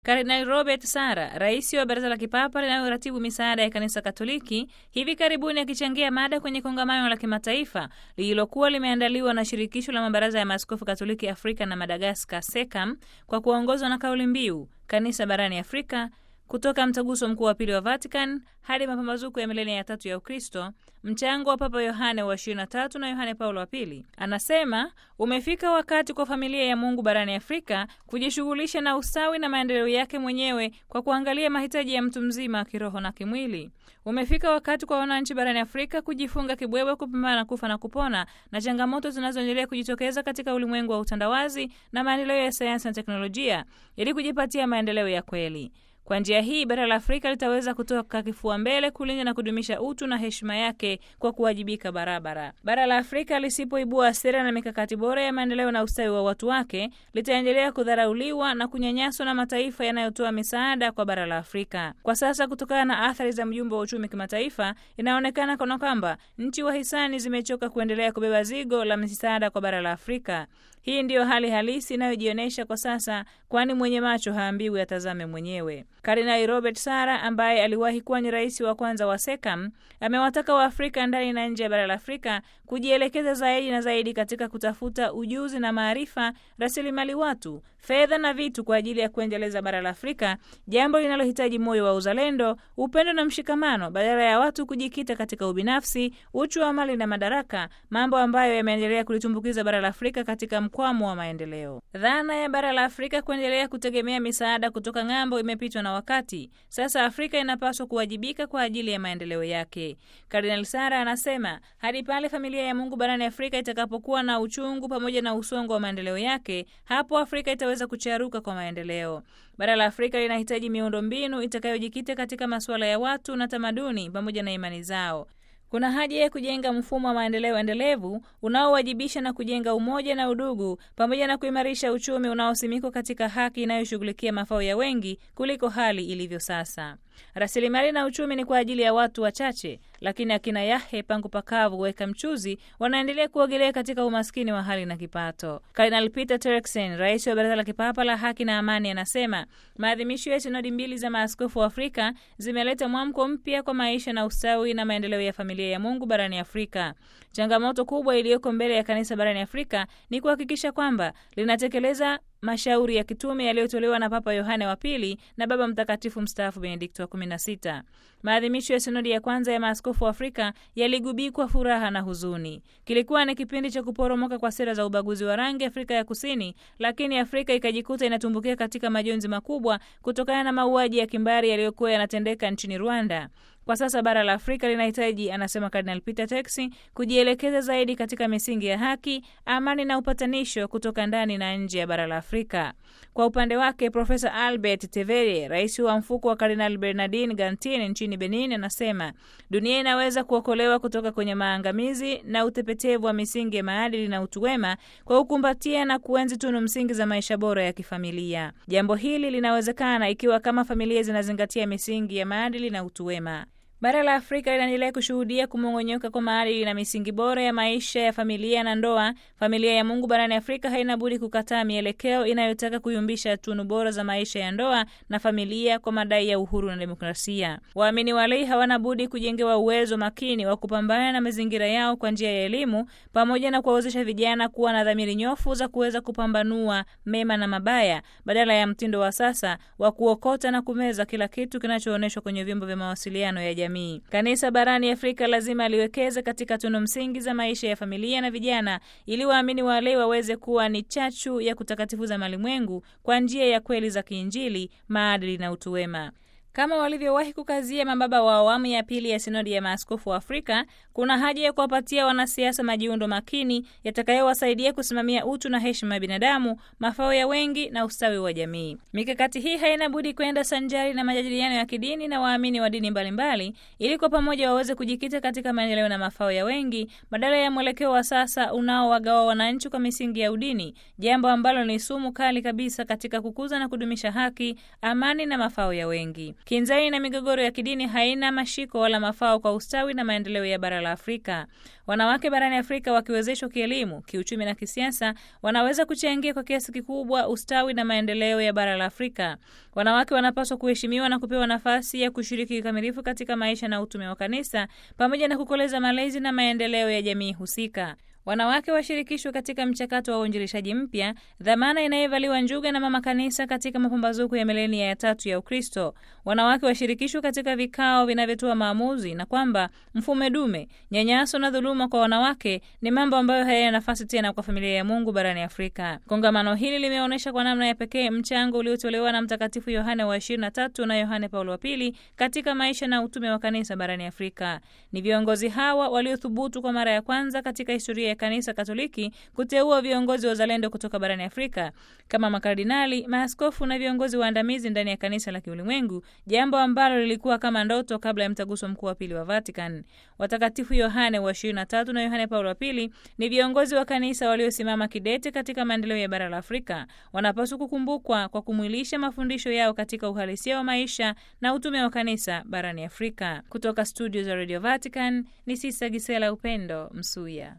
Kardinali Robert Sara, rais wa baraza la kipapa linaloratibu misaada ya kanisa Katoliki, hivi karibuni akichangia mada kwenye kongamano la kimataifa lililokuwa limeandaliwa na shirikisho la mabaraza ya maaskofu Katoliki Afrika na Madagaskar, SECAM, kwa kuongozwa na kauli mbiu kanisa barani Afrika kutoka mtaguso mkuu wa pili wa Vatican hadi mapambazuko ya milenia ya tatu ya Ukristo, mchango wa Papa Yohane wa 23 na Yohane Paulo wa pili. Anasema umefika wakati kwa familia ya Mungu barani Afrika kujishughulisha na ustawi na maendeleo yake mwenyewe kwa kuangalia mahitaji ya mtu mzima kiroho na kimwili. Umefika wakati kwa wananchi barani Afrika kujifunga kibwewe kupambana na kufa na kupona na changamoto zinazoendelea kujitokeza katika ulimwengu wa utandawazi na maendeleo ya sayansi na teknolojia ili kujipatia maendeleo ya kweli. Kwa njia hii bara la Afrika litaweza kutoka kifua mbele kulinda na kudumisha utu na heshima yake kwa kuwajibika barabara. Bara la Afrika lisipoibua sera na mikakati bora ya maendeleo na ustawi wa watu wake, litaendelea kudharauliwa na kunyanyaswa na mataifa yanayotoa misaada kwa bara la Afrika. Kwa sasa, kutokana na athari za mjumbe wa uchumi kimataifa, inaonekana kana kwamba nchi wahisani zimechoka kuendelea kubeba zigo la misaada kwa bara la Afrika. Hii ndiyo hali halisi inayojionyesha kwa sasa, kwani mwenye macho haambiwi atazame mwenyewe. Kardinali Robert Sara ambaye aliwahi kuwa ni rais wa kwanza wa SECAM amewataka Waafrika ndani na nje ya bara la Afrika kujielekeza zaidi na zaidi katika kutafuta ujuzi na maarifa, rasilimali watu, fedha na vitu kwa ajili ya kuendeleza bara la Afrika, jambo linalohitaji moyo wa uzalendo, upendo na mshikamano, badala ya watu kujikita katika ubinafsi, uchu wa mali na madaraka, mambo ambayo yameendelea kulitumbukiza bara la Afrika katika mkwamo wa maendeleo. Dhana ya bara la Afrika kuendelea kutegemea misaada kutoka ng'ambo imepitwa na wakati. Sasa Afrika inapaswa kuwajibika kwa ajili ya maendeleo yake. Kardinal Sara anasema hadi pale familia ya Mungu barani Afrika itakapokuwa na uchungu pamoja na usongo wa maendeleo yake, hapo Afrika itaweza kucharuka kwa maendeleo. Bara la Afrika linahitaji miundo mbinu itakayojikita katika masuala ya watu na tamaduni pamoja na imani zao. Kuna haja ya kujenga mfumo wa maendeleo endelevu unaowajibisha na kujenga umoja na udugu pamoja na kuimarisha uchumi unaosimikwa katika haki inayoshughulikia mafao ya wengi kuliko hali ilivyo sasa. Rasilimali na uchumi ni kwa ajili ya watu wachache, lakini akina Yahe pangu pakavu weka mchuzi wanaendelea kuogelea katika umaskini wa hali na kipato. Kardinal Peter Turkson, rais wa Baraza la Kipapa la Haki na Amani, anasema maadhimisho ya sinodi mbili za maaskofu wa Afrika zimeleta mwamko mpya kwa maisha na ustawi na maendeleo ya familia ya Mungu barani Afrika. Changamoto kubwa iliyoko mbele ya kanisa barani Afrika ni kuhakikisha kwamba linatekeleza mashauri ya kitume yaliyotolewa na Papa Yohane wa Pili na Baba Mtakatifu mstaafu Benedikto wa 16. Maadhimisho ya sinodi ya kwanza ya maaskofu wa Afrika yaligubikwa furaha na huzuni. Kilikuwa ni kipindi cha kuporomoka kwa sera za ubaguzi wa rangi Afrika ya Kusini, lakini Afrika ikajikuta inatumbukia katika majonzi makubwa kutokana na mauaji ya kimbari yaliyokuwa yanatendeka nchini Rwanda. Kwa sasa bara la Afrika linahitaji, anasema Kardinal Peter Turkson, kujielekeza zaidi katika misingi ya haki, amani na upatanisho kutoka ndani na nje ya bara la Afrika. Kwa upande wake, Profesa Albert Tevere, rais wa mfuko wa Kardinal Bernardin Gantien nchini Benin, anasema dunia inaweza kuokolewa kutoka kwenye maangamizi na utepetevu wa misingi ya maadili na utu wema kwa kukumbatia na kuenzi tunu msingi za maisha bora ya kifamilia. Jambo hili linawezekana ikiwa kama familia zinazingatia misingi ya maadili na utu wema. Bara la Afrika linaendelea kushuhudia kumong'onyoka kwa maadili na misingi bora ya maisha ya familia na ndoa. Familia ya Mungu barani Afrika haina budi kukataa mielekeo inayotaka kuyumbisha tunu bora za maisha ya ndoa na familia kwa madai ya uhuru na demokrasia. Waamini walei hawana budi kujengewa uwezo makini wa kupambana na mazingira yao kwa njia ya elimu, pamoja na kuwawezesha vijana kuwa na dhamiri nyofu za kuweza kupambanua mema na mabaya, badala ya mtindo wa sasa wa kuokota na kumeza kila kitu kinachoonyeshwa kwenye vyombo vya mawasiliano ya jamii. Kanisa barani Afrika lazima liwekeze katika tunu msingi za maisha ya familia na vijana, ili waamini walei waweze kuwa ni chachu ya kutakatifuza malimwengu kwa njia ya kweli za kiinjili, maadili na utu wema. Kama walivyowahi kukazia mababa wa awamu ya pili ya sinodi ya maaskofu wa Afrika, kuna haja ya kuwapatia wanasiasa majiundo makini yatakayowasaidia kusimamia utu na heshima ya binadamu, mafao ya wengi na ustawi wa jamii. Mikakati hii haina budi kwenda sanjari na majadiliano ya kidini na waamini wa dini mbalimbali, ili kwa pamoja waweze kujikita katika maendeleo na mafao ya wengi, badala ya mwelekeo wa sasa unaowagawa wananchi kwa misingi ya udini, jambo ambalo ni sumu kali kabisa katika kukuza na kudumisha haki, amani na mafao ya wengi. Kinzani na migogoro ya kidini haina mashiko wala mafao kwa ustawi na maendeleo ya bara la Afrika. Wanawake barani Afrika wakiwezeshwa kielimu, kiuchumi na kisiasa, wanaweza kuchangia kwa kiasi kikubwa ustawi na maendeleo ya bara la Afrika. Wanawake wanapaswa kuheshimiwa na kupewa nafasi ya kushiriki kikamilifu katika maisha na utume wa kanisa pamoja na kukoleza malezi na maendeleo ya jamii husika. Wanawake washirikishwe katika mchakato wa uinjilishaji mpya, dhamana inayovaliwa njuga na mama kanisa katika mapambazuko ya milenia ya tatu ya Ukristo. Wanawake washirikishwe katika vikao vinavyotoa maamuzi, na kwamba mfumo dume, nyanyaso na dhuluma kwa wanawake ni mambo ambayo hayana nafasi tena kwa familia ya Mungu barani Afrika. Kongamano hili limeonyesha kwa namna ya pekee mchango uliotolewa na Mtakatifu Yohane wa 23 na Yohane Paulo wa pili katika maisha na utume wa kanisa barani Afrika. Ni viongozi hawa waliothubutu kwa mara ya kwanza katika historia ya Kanisa Katoliki kuteua viongozi wa uzalendo kutoka barani Afrika kama makardinali, maaskofu na viongozi waandamizi ndani ya kanisa la kiulimwengu, jambo ambalo lilikuwa kama ndoto kabla ya mtaguso mkuu wa pili wa Vatican. Watakatifu Yohane wa 23 na Yohane Paulo wa pili ni viongozi wa kanisa waliosimama kidete katika maendeleo ya bara la Afrika. Wanapaswa kukumbukwa kwa kumwilisha mafundisho yao katika uhalisia wa maisha na utume wa kanisa barani Afrika. Kutoka studio za Radio Vatican ni Sisa Gisela Upendo Msuya.